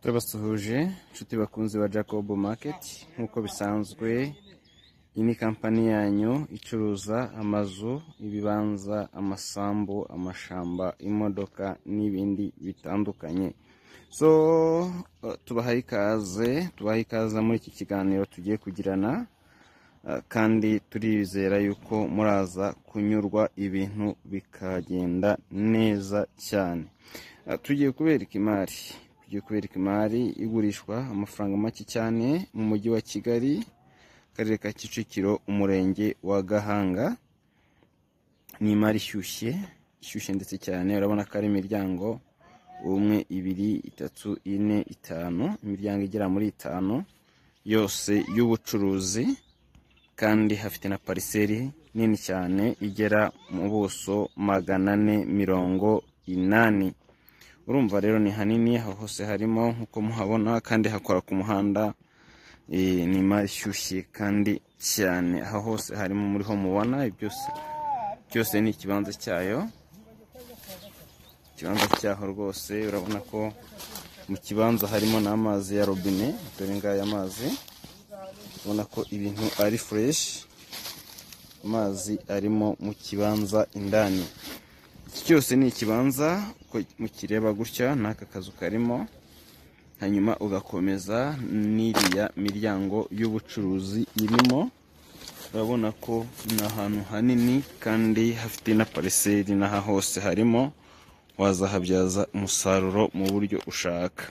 Turabasuhuje inshuti bakunzi ba Jacob Market nk'uko bisanzwe iyi ni kampani yanyu icuruza amazu, ibibanza, amasambu, amashamba, imodoka n'ibindi bitandukanye. So uh, tubahaye ikaze, tubahaye ikaze muri iki kiganiro tugiye kugirana uh, kandi turizera yuko muraza kunyurwa ibintu bikagenda neza cyane. Ah, tugiye kubereka imari tugiye kubereka imari igurishwa amafaranga make cyane mu mujyi wa kigali akarere ka kicukiro umurenge wa gahanga ni imari ishyushye ishyushye ndetse cyane urabona ko ari imiryango umwe ibiri itatu ine itanu imiryango igera muri itanu yose y'ubucuruzi kandi hafite na pariseri nini cyane igera mu buso magana ane mirongo inani urumva rero ni hanini aho hose harimo nk'uko muhabona kandi hakora ku muhanda eh, ni imari ishyushye kandi cyane aho hose harimo muri ho mubona ibi byose byose ni ikibanza cyayo ikibanza cyaho rwose urabona ko mu kibanza harimo n'amazi ya robine dore ngaya amazi ubona ko ibintu ari fureshi amazi arimo mu kibanza indani iki cyose ni ikibanza uko mukireba gutya n'aka kazu karimo hanyuma ugakomeza n'iriya miryango y'ubucuruzi irimo urabona ko ni ahantu hanini kandi hafite na pariseri n'aha hose harimo wazahabyaza umusaruro mu buryo ushaka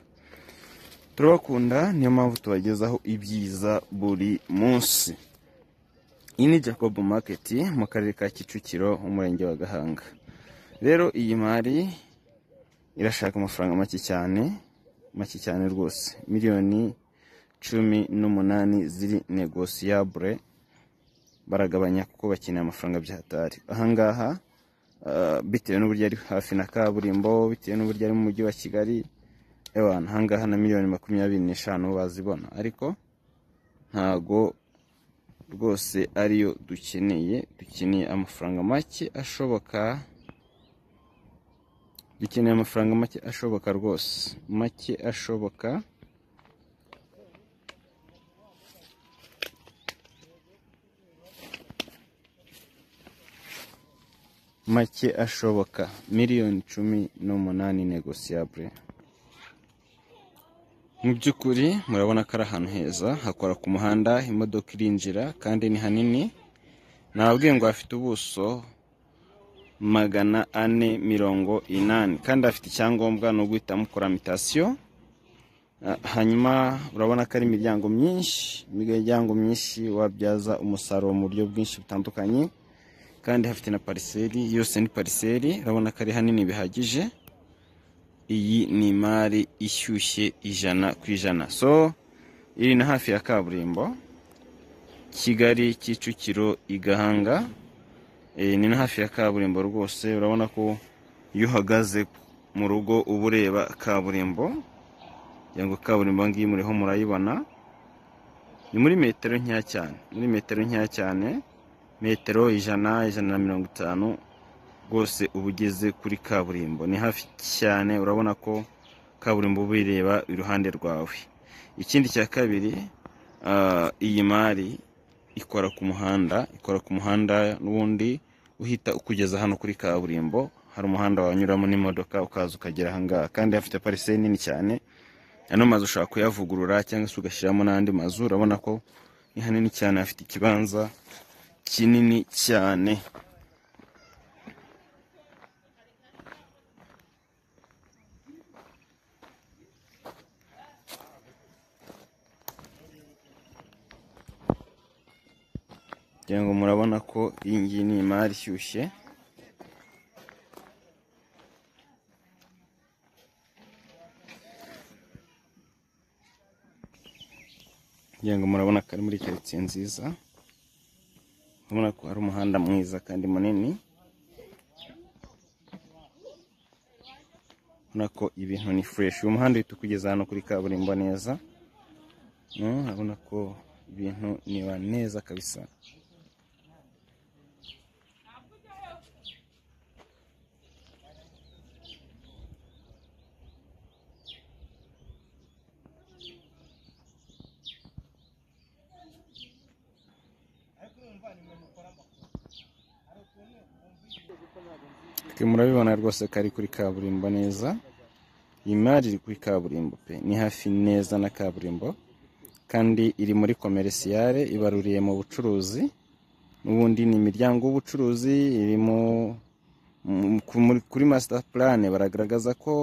turabakunda niyo mpamvu tubagezaho ibyiza buri munsi iyi ni jacob market mu karere ka kicukiro umurenge wa gahanga rero iyi mari irashaka amafaranga make cyane make cyane rwose miliyoni cumi n'umunani ziri negosiyabure baragabanya kuko bakeneye amafaranga by'ahatari ahangaha ah, bitewe n'uburyo ari hafi na kaburimbo bitewe n'uburyo ari mu mujyi wa kigali ewa ahangaha na miliyoni makumyabiri n'eshanu bazibona ariko ntago rwose ariyo dukeneye dukeneye amafaranga make ashoboka dukeneye amafaranga make ashoboka rwose make ashoboka make ashoboka miliyoni cumi n'umunani negosiyabure mu by'ukuri murabona ko ari ahantu heza hakora ku muhanda imodoka irinjira kandi ni hanini nababwiye ngo hafite ubuso magana ane mirongo inani kandi afite icyangombwa ni uguhita mukora mitasiyo Ah, hanyuma urabona ko ari imiryango myinshi imiryango myinshi wabyaza umusaruro mu buryo bwinshi butandukanye kandi hafite na pariseri yose ni pariseri urabona ko ari hanini bihagije iyi ni imari ishyushye ijana ku ijana so iri na hafi ya kaburimbo kigali kicukiro igahanga Eh, ni na hafi ya kaburimbo rwose urabona ko iyo uhagaze mu rugo uba ureba kaburimbo kugira ngo kaburimbo ngiyi muriho murayibona ni muri metero nkeya cyane muri metero nkeya cyane metero ijana ijana na mirongo itanu rwose uba ugeze kuri kaburimbo ni hafi cyane urabona ko kaburimbo uba uyireba iruhande rwawe ikindi cya kabiri ah, iyi mari ikora ku muhanda ikora ku muhanda n'ubundi uhita ukugeza hano kuri kaburimbo hari umuhanda wanyuramo n'imodoka ukaza ukagera ahangaha kandi hafite pariseri nini cyane ano mazu ushobora kuyavugurura cyangwa se ugashyiramo n'andi mazu urabona ko ni hanini cyane hafite ikibanza kinini cyane kugira ngo murabona ko iyi ngiyi ni imari ishyushye kugira ngo murabona ko ari muri karitsiye nziza urabona ko hari umuhanda mwiza kandi munini urabona ko ibintu ni fureshi uyu muhanda uhita ukugeza hano kuri kaburimbo neza Mm, urabona ko ibintu niba neza kabisa twe murabibona rwose ko ari kuri kaburimbo neza iyi mari iri kuri kaburimbo pe ni hafi neza na kaburimbo kandi iri muri komerisiyare ibaruriye mu bucuruzi n'ubundi ni imiryango y'ubucuruzi iri mu mu- ku- muri- kuri masita purane baragaragaza ko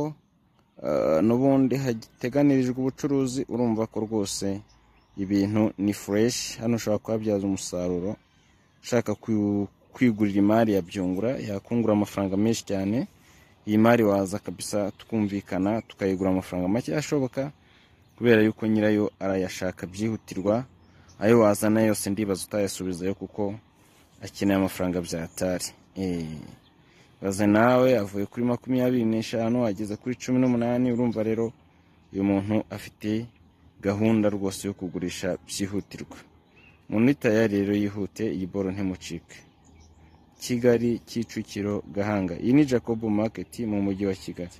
ah, n'ubundi hateganirijwe ubucuruzi urumva ko rwose ibintu ni fureshi hano ushobora kuhabyaza umusaruro ushaka kwi- kwigurira imari ya byungura yakungura amafaranga menshi cyane iyi mari waza kabisa tukumvikana tukayigura amafaranga make ashoboka kubera yuko nyirayo arayashaka byihutirwa ayo wazana yose ndibaza utayasubizayo kuko akeneye amafaranga byatari Eh. baze nawe avuye kuri makumyabiri n'eshanu ageze kuri cumi n'umunani urumva rero uyu muntu afite gahunda rwose yo kugurisha byihutirwa umuntu itaye rero yihute iyi boro ntimucike kigali kicukiro gahanga iyi ni jacob market mu mujyi wa kigali